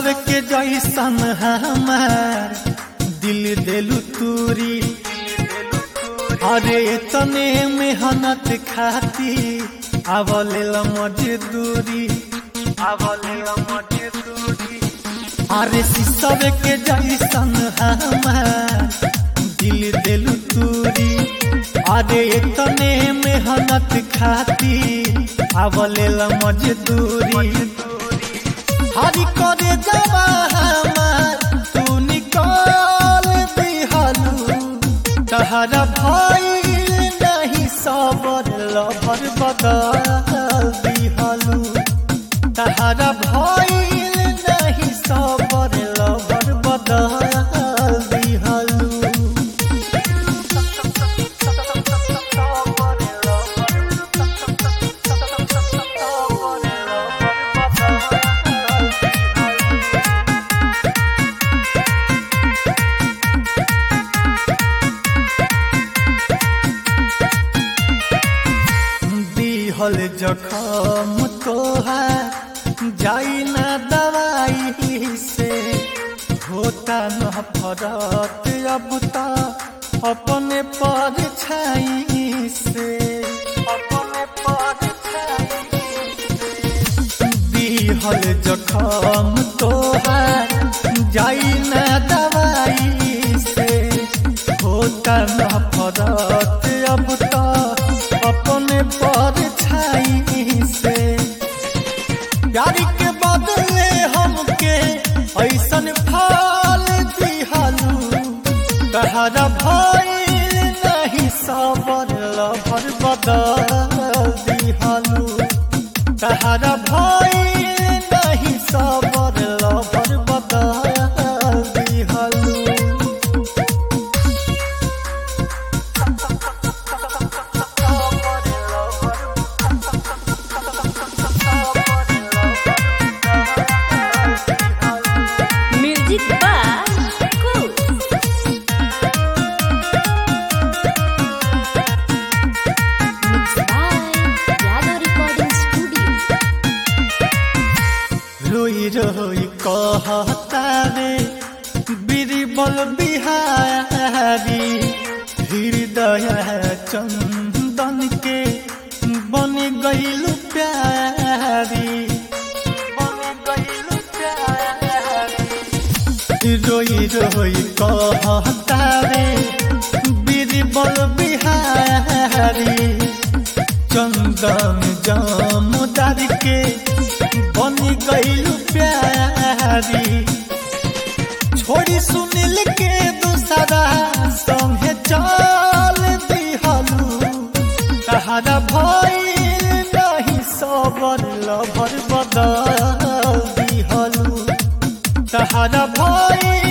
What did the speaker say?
शीशव के जैसन हमार दिल दिलु तूरी अरे तने मेहनत खाती आवले मजदूरी आवले मजदूरी अरे शीशव के जैसन हमार दिल दिलु तूरी अरे तने मेहनत खाती आवले मजदूरी हरी करे जवा हमार तू निकाल दिहलू तहरा भइल नहीं सबर लभर बदल दिहलू तहरा भइल नहीं सबर लभर बदल दिहलू दिहल जखम तोहार जाई ना दवाई से होता न फरत अब तो अपने पर छाई से अपने पर दिहल जखम तोहार जाई ना दवाई से होता न फरत अब तो अपने पर छाई से प्यारी के बदले हमके ऐसन फल दिहलू तहरा भइल नहीं सबर लभर बदल दिहलू तहरा भइल नहीं सबर लभर बदल दिहलू Music by Cool. Mixed by Yadav Recording Studio. रोई रोई कहता रे बीरबल बिहारी हृदय चंदन के बन गईल प्यारी बन गईल प्यारी रोई रोई कहता रे बीरबल बिहारी चंदन जामुदार के बन गईल प्यारी छोड़ी सुनील के दूसरा संगे चल दिहलू तहरा भइल नहीं सबर लभर बदल दिहलू तहरा भइल